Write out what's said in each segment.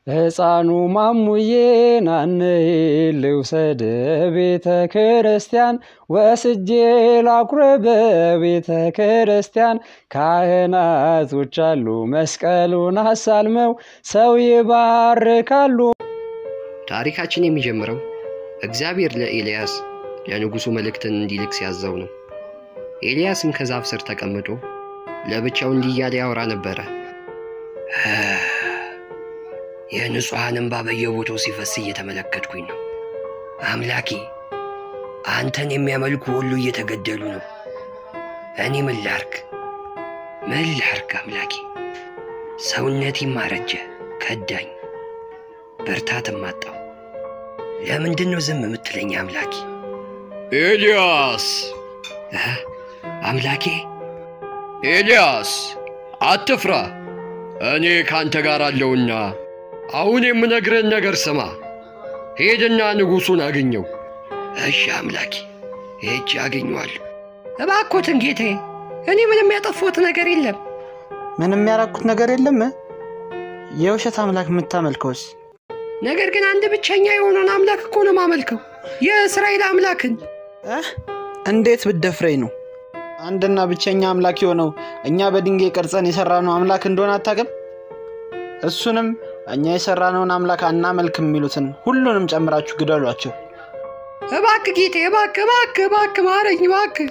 ሕፃኑ ማሙዬን አንዬ ልውሰድ ቤተ ክርስቲያን ወስጄ ላኩርብ ቤተ ክርስቲያን ካህናቶች አሉ መስቀሉን አሳልመው ሰው ይባርካሉ። ታሪካችን የሚጀምረው እግዚአብሔር ለኤልያስ ለንጉሡ መልእክትን እንዲልክ ሲያዘው ነው። ኤልያስም ከዛፍ ስር ተቀምጦ ለብቻው እንዲህ እያለ ያወራ ነበረ። የንጹሐን እንባ በየቦታው ሲፈስ እየተመለከትኩኝ ነው። አምላኬ አንተን የሚያመልኩ ሁሉ እየተገደሉ ነው። እኔ ምን ላርግ? ምን ላርግ? አምላኬ ሰውነቴም አረጀ፣ ከዳኝ፣ ብርታትም አጣው። ለምንድን ነው ዝም የምትለኝ አምላኬ? ኤልያስ አምላኬ ኤልያስ አትፍራ፣ እኔ ካንተ ጋር አለውና አሁን የምነግርህን ነገር ስማ። ሄድና ንጉሡን አግኘው። እሺ አምላኬ፣ ሄጄ አገኘዋለሁ። እባክዎትን ጌታዬ፣ እኔ ምንም ያጠፋሁት ነገር የለም። ምንም ያራኩት ነገር የለም። የውሸት አምላክ የምታመልከውስ? ነገር ግን አንድ ብቸኛ የሆነውን አምላክ እኮ ነው ማመልከው፣ የእስራኤል አምላክን። እንዴት ብደፍረኝ ነው? አንድና ብቸኛ አምላክ የሆነው እኛ በድንጋይ ቀርጸን የሰራነው አምላክ እንደሆነ አታውቅም? እሱንም እኛ የሰራነውን አምላክ አናመልክም የሚሉትን ሁሉንም ጨምራችሁ ግደሏቸው። እባክህ ጌቴ፣ እባክህ፣ እባክህ፣ እባክህ ማረኝ፣ እባክህ።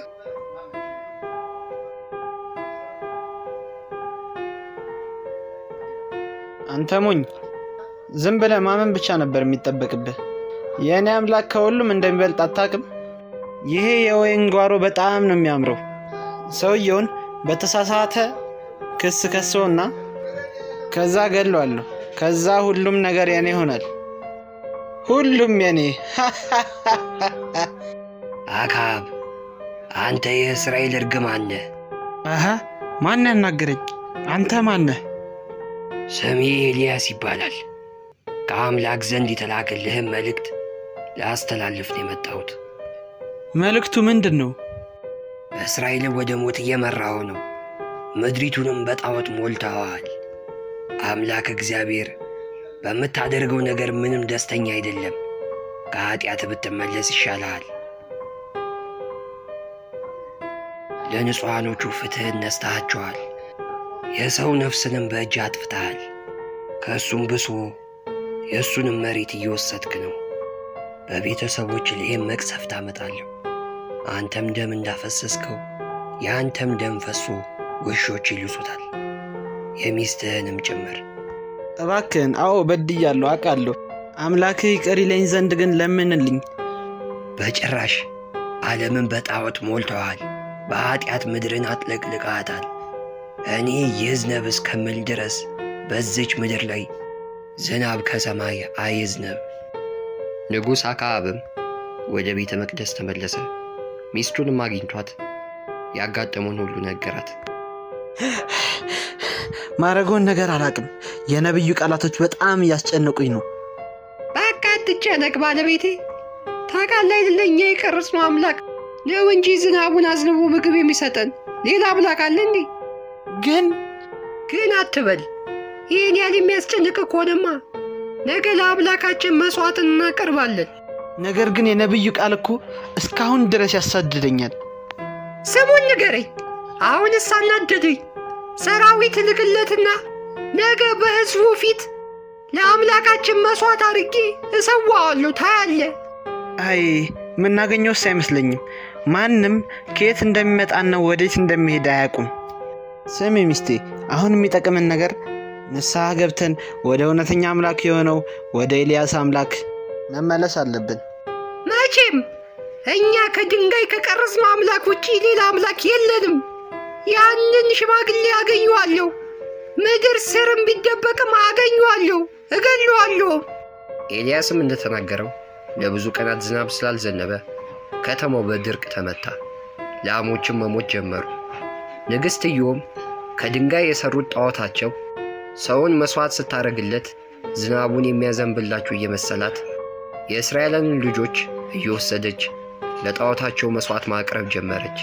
አንተ ሞኝ፣ ዝም ብለህ ማመን ብቻ ነበር የሚጠበቅብህ። የእኔ አምላክ ከሁሉም እንደሚበልጥ አታውቅም? ይሄ የወይን ጓሮ በጣም ነው የሚያምረው። ሰውየውን በተሳሳተ ክስ ከሰውና ከዛ ገለዋለሁ። ከዛ ሁሉም ነገር የኔ ይሆናል። ሁሉም የኔ። አካብ አንተ የእስራኤል እርግማን ነህ። አሀ ማን ያናገረኝ? አንተ ማነህ? ስሜ ኤልያስ ይባላል። ከአምላክ ዘንድ የተላከልህም መልእክት ላስተላልፍ ነው የመጣሁት። መልእክቱ ምንድን ነው? እስራኤልን ወደ ሞት እየመራው ነው። ምድሪቱንም በጣዖት ሞልተዋል። አምላክ እግዚአብሔር በምታደርገው ነገር ምንም ደስተኛ አይደለም። ከኀጢአት ብትመለስ ይሻልሃል። ለንጹሐኖቹ ፍትሕን ነስተሃቸዋል። የሰው ነፍስንም በእጅ አጥፍተሃል። ከእሱም ብሶ የእሱንም መሬት እየወሰድክ ነው። በቤተሰቦች ላይም መቅሰፍት አመጣለሁ። አንተም ደም እንዳፈሰስከው የአንተም ደም ፈሶ ውሾች ይልሱታል፣ የሚስትህንም ጭምር። እባክህን፣ አዎ በድያለሁ፣ አውቃለሁ። አምላክህ ይቅር ይለኝ ዘንድ ግን ለምንልኝ። በጭራሽ ዓለምን በጣዖት ሞልተዋል። በኀጢአት ምድርን አጥለቅልቃታል። እኔ ይዝነብ እስከምል ድረስ በዚች ምድር ላይ ዝናብ ከሰማይ አይዝነብ። ንጉሥ አክዓብም ወደ ቤተ መቅደስ ተመለሰ። ሚስቱንም አግኝቷት ያጋጠመውን ሁሉ ነገራት። ማረገውን ነገር አላውቅም። የነቢዩ ቃላቶች በጣም እያስጨነቁኝ ነው። በቃ አትጨነቅ ባለቤቴ። ታውቃለህ አይደለ እኛ የቀረጽነው አምላክ ነው እንጂ ዝናቡን አዝንቦ ምግብ የሚሰጠን ሌላ አምላክ አለ እንዴ? ግን ግን አትበል። ይህን ያህል የሚያስጨንቅ ከሆነማ ነገ ለአምላካችን መሥዋዕትን እናቀርባለን። ነገር ግን የነቢዩ ቃል እኮ እስካሁን ድረስ ያሳድደኛል። ስሙን ንገረኝ። አሁንስ አናደደኝ። ሰራዊት ልክለትና ነገ በሕዝቡ ፊት ለአምላካችን መሥዋዕት አድርጌ እሰዋዋለሁ። ታያለ። አይ የምናገኘውስ አይመስለኝም። ማንም ከየት እንደሚመጣና ወዴት እንደሚሄድ አያውቁም። ስሚ ሚስቴ፣ አሁን የሚጠቅምን ነገር ንስሐ ገብተን ወደ እውነተኛ አምላክ የሆነው ወደ ኤልያስ አምላክ መመለስ አለብን። መቼም እኛ ከድንጋይ ከቀረጽነው አምላክ ውጪ ሌላ አምላክ የለንም። ያንን ሽማግሌ አገኘዋለሁ። ምድር ስርም ቢደበቅም አገኘዋለሁ፣ እገለዋለሁ። ኤልያስም እንደተናገረው ለብዙ ቀናት ዝናብ ስላልዘነበ ከተማው በድርቅ ተመታ። ላሞችም መሞት ጀመሩ። ንግሥት ኢዮም ከድንጋይ የሠሩት ጣዖታቸው ሰውን መሥዋዕት ስታደርግለት ዝናቡን የሚያዘንብላችሁ እየመሰላት የእስራኤልን ልጆች እየወሰደች ለጣዖታቸው መሥዋዕት ማቅረብ ጀመረች።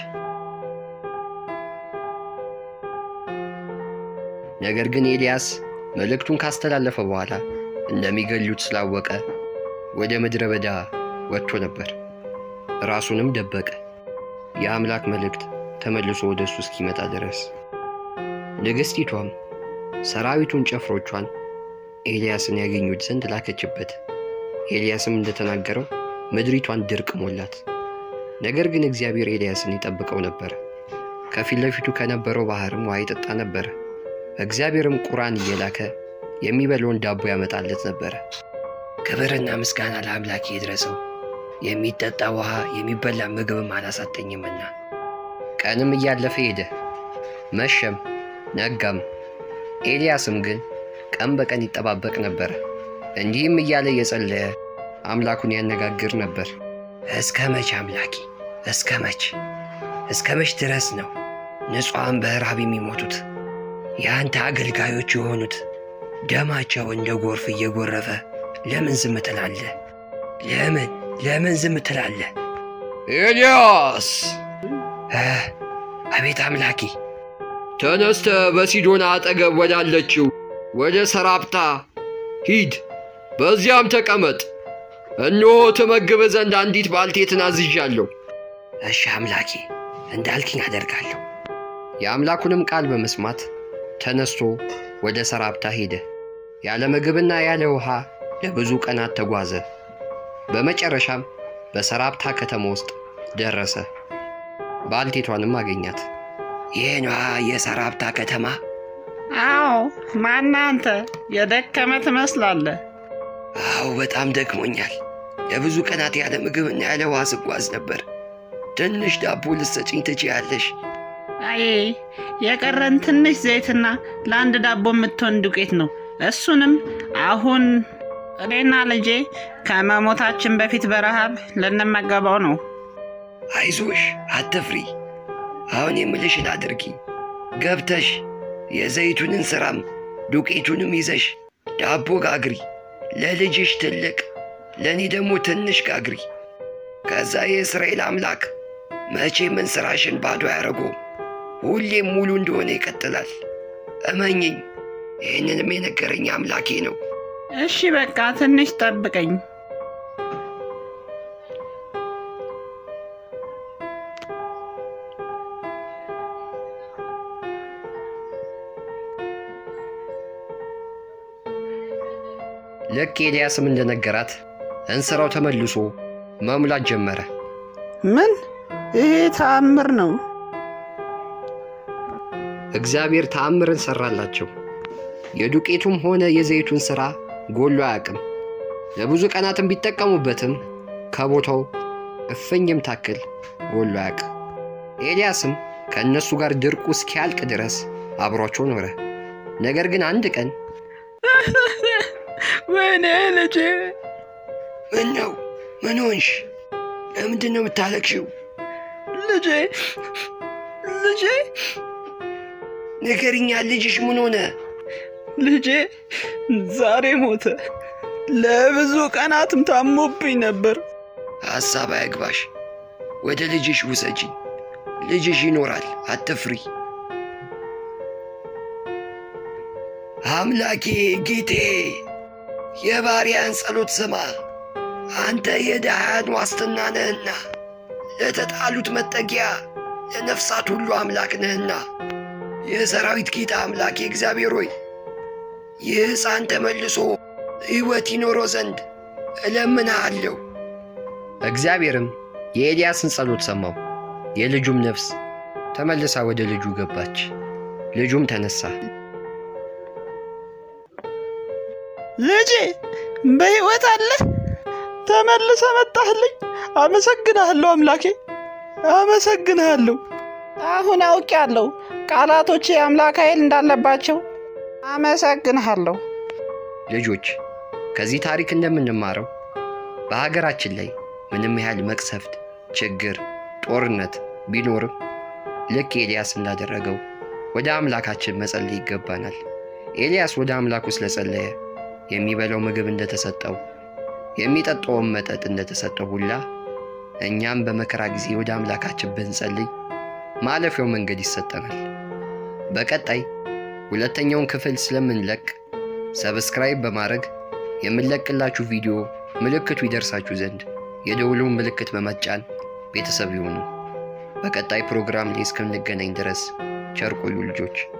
ነገር ግን ኤልያስ መልእክቱን ካስተላለፈ በኋላ እንደሚገሉት ስላወቀ ወደ ምድረ በዳ ወጥቶ ነበር። ራሱንም ደበቀ። የአምላክ መልእክት ተመልሶ ወደ እሱ እስኪመጣ ድረስ ንግሥቲቷም ሰራዊቱን ጨፍሮቿን ኤልያስን ያገኙት ዘንድ ላከችበት። ኤልያስም እንደተናገረው ምድሪቷን ድርቅ ሞላት። ነገር ግን እግዚአብሔር ኤልያስን ይጠብቀው ነበር። ከፊት ለፊቱ ከነበረው ባሕርም ውሃ ይጠጣ ነበረ። እግዚአብሔርም ቁራን እየላከ የሚበላውን ዳቦ ያመጣለት ነበረ። ክብርና ምስጋና ለአምላኬ ይድረሰው፣ የሚጠጣ ውሃ የሚበላ ምግብም አላሳጠኝምና። ቀንም እያለፈ ሄደ፣ መሸም ነጋም። ኤልያስም ግን ቀን በቀን ይጠባበቅ ነበረ። እንዲህም እያለ እየጸለየ አምላኩን ያነጋግር ነበር። እስከ መች አምላኬ፣ እስከ መች እስከ መች ድረስ ነው ንጹሐን በረሃብ የሚሞቱት? የአንተ አገልጋዮች የሆኑት ደማቸው እንደ ጎርፍ እየጎረፈ ለምን ዝም ትላለህ? ለምን ለምን ዝም ትላለህ? ኤልያስ አቤት አምላኬ። ተነስተ በሲዶና አጠገብ ወዳለችው ወደ ሰራፕታ ሂድ፣ በዚያም ተቀመጥ። እነሆ ትመግብ ዘንድ አንዲት ባልቴትን አዝዣለሁ። እሺ አምላኬ፣ እንዳልክኝ አደርጋለሁ። የአምላኩንም ቃል በመስማት ተነስቶ ወደ ሰራፕታ ሄደ። ያለ ምግብና ያለ ውሃ ለብዙ ቀናት ተጓዘ። በመጨረሻም በሰራፕታ ከተማ ውስጥ ደረሰ። ባልቴቷንም አገኛት። ይህ ነዋ የሰራፕታ ከተማ። አዎ፣ ማነህ አንተ? የደከመ ትመስላለህ። አዎ በጣም ደክሞኛል። ለብዙ ቀናት ያለ ምግብና ያለ ውሃ ስጓዝ ነበር። ትንሽ ዳቦ ልትሰጪኝ ትችያለሽ? አይ የቀረን ትንሽ ዘይትና ለአንድ ዳቦ የምትሆን ዱቄት ነው። እሱንም አሁን እኔና ልጄ ከመሞታችን በፊት በረሃብ ልንመገበው ነው። አይዞሽ፣ አትፍሪ። አሁን የምልሽን አድርጊ። ገብተሽ የዘይቱንን ሥራም ዱቄቱንም ይዘሽ ዳቦ ጋግሪ። ለልጅሽ ትልቅ፣ ለእኔ ደግሞ ትንሽ ጋግሪ። ከዛ የእስራኤል አምላክ መቼም እንስራሽን ባዶ አያደርገውም። ሁሌም ሙሉ እንደሆነ ይቀጥላል። እመኝኝ፣ ይህንንም የነገረኝ አምላኬ ነው። እሺ በቃ ትንሽ ጠብቀኝ። ልክ ኤልያስም እንደነገራት እንስራው ተመልሶ መሙላት ጀመረ። ምን? ይሄ ተአምር ነው። እግዚአብሔር ተአምርን ሰራላቸው። የዱቄቱም ሆነ የዘይቱን ሥራ ጎሎ አያውቅም። ለብዙ ቀናትም ቢጠቀሙበትም ከቦታው እፍኝም ታክል ጎሎ አያውቅም። ኤልያስም ከእነሱ ጋር ድርቁ እስኪያልቅ ድረስ አብሯቸው ኖረ። ነገር ግን አንድ ቀን ወይኔ ልጄ፣ ምን ነው? ምን ሆንሽ? ለምንድን ነው የምታለቅሽው? ልጄ፣ ልጄ፣ ንገሪኛ፣ ልጅሽ ምን ሆነ? ልጄ ዛሬ ሞተ። ለብዙ ቀናትም ታሞብኝ ነበር። ሐሳብ አያግባሽ። ወደ ልጅሽ ውሰጂኝ። ልጅሽ ይኖራል፣ አትፍሪ። አምላኬ ጌቴ፣ የባሪያን ጸሎት ስማ። አንተ የድሃያን ዋስትና ነህና፣ ለተጣሉት መጠጊያ፣ ለነፍሳት ሁሉ አምላክ ነህና። የሰራዊት ጌታ አምላኬ እግዚአብሔር ሆይ ይህ ሕፃን ተመልሶ ሕይወት ይኖረው ዘንድ እለምንሃለሁ። እግዚአብሔርም የኤልያስን ጸሎት ሰማው። የልጁም ነፍስ ተመልሳ ወደ ልጁ ገባች። ልጁም ተነሳ። ልጄ በሕይወት አለ። ተመልሰ መጣህልኝ። አመሰግንሃለሁ አምላኬ፣ አመሰግንሃለሁ። አሁን አውቄያለሁ ቃላቶቼ የአምላክ ኃይል እንዳለባቸው። አመሰግንሃለሁ። ልጆች ከዚህ ታሪክ እንደምንማረው በሀገራችን ላይ ምንም ያህል መቅሰፍት፣ ችግር፣ ጦርነት ቢኖርም ልክ ኤልያስ እንዳደረገው ወደ አምላካችን መጸለይ ይገባናል። ኤልያስ ወደ አምላኩ ስለጸለየ የሚበላው ምግብ እንደተሰጠው የሚጠጣውን መጠጥ እንደተሰጠው ሁላ እኛም በመከራ ጊዜ ወደ አምላካችን ብንጸልይ ማለፊያው መንገድ ይሰጠናል። በቀጣይ ሁለተኛውን ክፍል ስለምንለቅ ሰብስክራይብ በማድረግ የምንለቅላችሁ ቪዲዮ ምልክቱ ይደርሳችሁ ዘንድ የደውሉን ምልክት በመጫን ቤተሰብ ይሁኑ። በቀጣይ ፕሮግራም ላይ እስክንገናኝ ድረስ ቸር ቆዩ ልጆች።